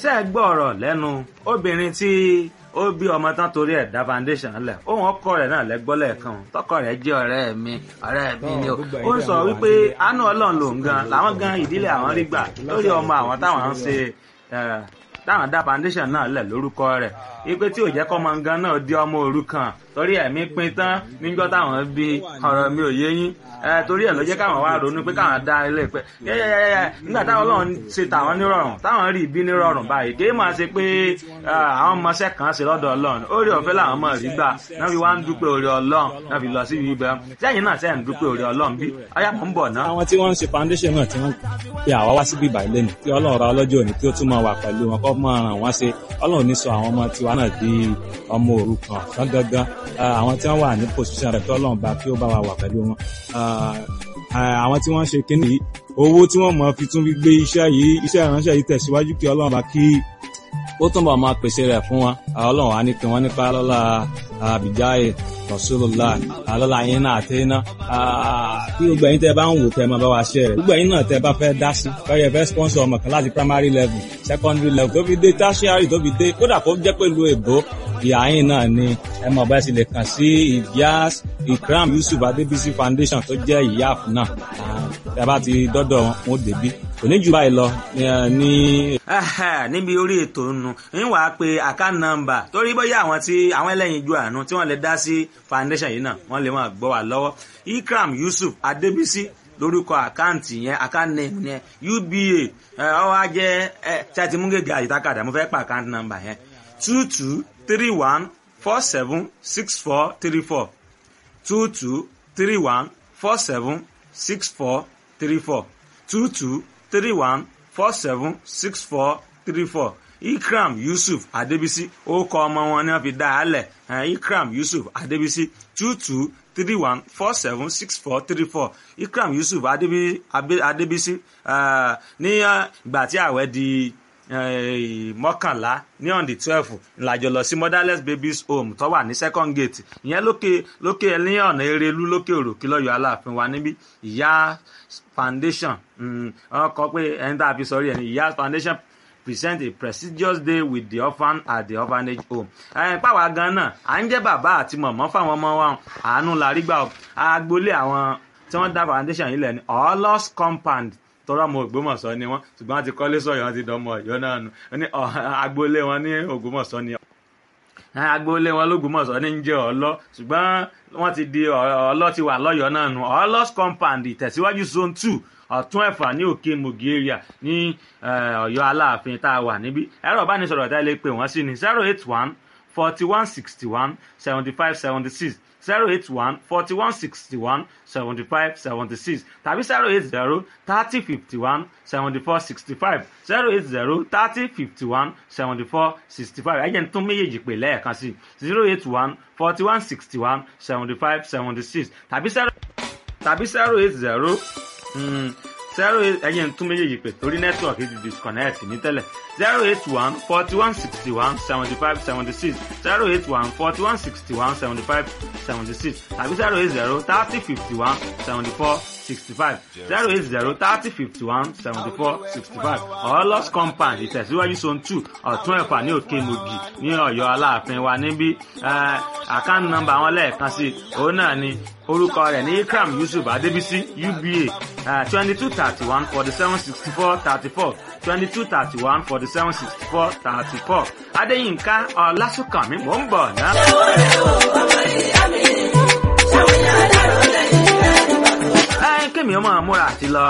ṣé ẹ gbọ́ ọ̀rọ̀ lẹ́nu obìnrin tí ó bí ọmọ tán torí ẹ̀ dá foundation lẹ̀ ohun ọkọ rẹ̀ náà lẹ́gbọ́ lẹ́ẹ̀kan tọkọ rẹ̀ jẹ́ ọ̀rẹ́ mi ọ̀rẹ́ mi ni o ó ń sọ wípé àánú ọlọ́run lòun gan làwọn gan ìdílé àwọn rí gbà lórí ọmọ àwọn táwọn ń ṣe táwọn dá foundation náà lẹ̀ lórúkọ rẹ̀ ipe tí ò jẹ́ kọ́ máa ń gan náà di ọmọ òrukàn torí ẹ̀mí pin tán níjọ́ táwọn bí ọ̀rọ̀ mi ò yé yín torí ẹ̀ ló jẹ́ káwọn wá ronú pé káwọn dá ilé pẹ́ yẹ́yẹ́yẹ́ nígbà táwọn ọlọ́run ṣe tàwọn nírọ̀rùn táwọn rí ibi nírọ̀rùn báyìí kì í máa ṣe pé àwọn ọmọọṣẹ́ kan ṣe lọ́dọ̀ ọlọ́run ó rí ọ̀fẹ́ làwọn ọmọ rí gbà náà fi wá ń dúpẹ́ orí ọlọ́run náà fi lọ sí ibi ibẹ̀ sẹ́yìn náà sẹ́yìn dúpẹ́ orí ọlọ́run bí ọyá mọ̀ ń bọ̀ náà. àwọn tí wọ́n ń ṣe foundation náà tí wọ́n pe àwa wá síbí ìbàlẹ̀ lẹ́nu kí ọlọ́run ra ọlọ́jọ́ òní kí ó tún máa wà pẹ̀lú wọn kọ́ máa ràn wọ́n ṣe ọlọ́run ní sọ àwọn ọmọ tiwa náà di ọmọ òrukàn fún gangan àwọn tí wọ́n wà ní position rẹ̀ kí ọlọ́run bá kí ó bá wa wà pẹ̀lú wọn àwọn tí wọ́n ṣe kínní yìí owó tí wọ́n mọ̀ fi tún fi gbé iṣẹ́ yìí iṣẹ́ ìránṣẹ́ yìí tẹ̀síwájú kí ọlọ́run bá kí ó túnbọ̀ máa pèsè rẹ̀ fún wọn ọlọ́run á ní kí wọ́n nípa lọ́la àbíjáyé rasulullah lọ́la yín náà àti iná kí gbogbo ẹ̀yin tẹ́ bá ń wò tẹ́ máa bá wa ṣe rẹ̀ gbogbo ẹ̀yin náà tẹ́ bá fẹ́ dá sí kọ́yẹ̀ fẹ́ sponsor ọmọ kan láti primary level secondary level tó fi dé tertiary tó fi dé kódà kó jẹ́ pẹ̀lú èbó ìyá yín náà ni ẹ mọ̀ bá ṣe lè kàn sí ìyáàs ikram yusuf adébísí foundation tó jẹ́ ìyáàf náà ẹ bá ti dọ́dọ̀ wọn ó débí kò ní jù báyìí lọ ní. níbi orí ètò nù ń wàá pe account number torí bóyá àwọn tí àwọn ẹlẹ́yin ju àánú tí wọ́n lè dá sí foundation yìí náà wọ́n lè máa gbọ́ wà lọ́wọ́ ikram yusuf adébísí lórúkọ àkáǹtì yẹn account name yẹn uba ọwọ́ ajẹ́ tí a ti mú gègé àyíkákàdá mo fẹ́ pa account number yẹn two two three one four seven six four three four two two three one four seven six four three four two two three one four seven six four three four ikram yusuf adebisi orúkọ ọmọ wọn ni wọ́n fi dá a lẹ̀ ikram yusuf adebisi two two three one four seven six four three four ikram yusuf adebisi ní ìgbà tí ààwẹ̀ di mọ́kànlá ní on the twelve làjọ lọ sí motherless babies home tó wà ní second gate ìyẹn lókè lókè ní ọ̀nà erelú lókè òròkè lọ́yọ̀ aláàfin wa níbí ìyá foundation wọ́n kọ pé ẹni tá a fi sọrí ẹni ìyá foundation present a prestigious day with the orphan at the orphanage home. ẹ̀ẹ́n pàwọ́ gan náà à ń jẹ́ bàbá àti mọ̀mọ́ fáwọn ọmọ wa àánú la rí gbà agboolé àwọn tí wọ́n dá foundation yìí lẹ̀ ní ọlọ́s compound tọrọ ọmọ Ògbómọ̀ṣọ́ ni wọ́n ṣùgbọ́n wọ́n ti kọ́lé sọ̀yọ́ wọ́n ti dánmọ Ọ̀yọ́ náà nù ní agboolé wọn ní Ògbómọ̀ṣọ́ ni agboolé wọn lÓgbómọ̀ṣọ́ ní ń jẹ́ ọlọ́ ṣùgbọ́n wọ́n ti di ọlọ́ ti wà lọ́yọ́ náà nù ọlọ́s compound ìtẹ̀síwájú zone two ọ̀tún ẹ̀fà ní òkè mogi area ní Ọ̀yọ́ Aláàfin tá a wà níbí ẹ̀rọ ìbánisọ̀rọ̀ tá a lè pè wọ́n sí ni zero eight one forty one sixty one seventy five seventy six zero eight one forty one sixty one seventy five seventy six tàbí zero eight zero thirty fifty one seventy four sixty five zero eight zero thirty fifty one seventy four sixty five ẹ̀jẹ̀ ń tún méjèèjì pè lẹ́ẹ̀kan sí zero eight one forty one sixty one seventy five seventy six tàbí zero tàbí zero eight zero zero eight ẹ̀jẹ̀ ń tún méjèèjì pè torí nẹ́tíwọ̀kì ti disconnect ní tẹ́lẹ̀ zero eight one forty one sixty one seventy five seventy six zero eight one forty one sixty one seventy five seventy six tàbí zero eight zero thirty fifty one seventy four sixty five zero eight zero thirty fifty one seventy four sixty five ọlọ́s compound ìtẹ̀síwájú zone two ọ̀tún ẹ̀fà ní òkè mogi ní ọ̀yọ́ aláàfin wa níbí àkáǹtì nọ́mbà wọn lẹ́ẹ̀kan sí òun náà ni orúkọ rẹ̀ ní ikram yusuf adébísí uba twenty two thirty one forty seven sixty four thirty four twenty two thirty one forty seven sixty four thirty four adéyínká ọlásùnkànmí mò ń bọ̀ náà. ẹ kémi ọmọ múra àti lọ.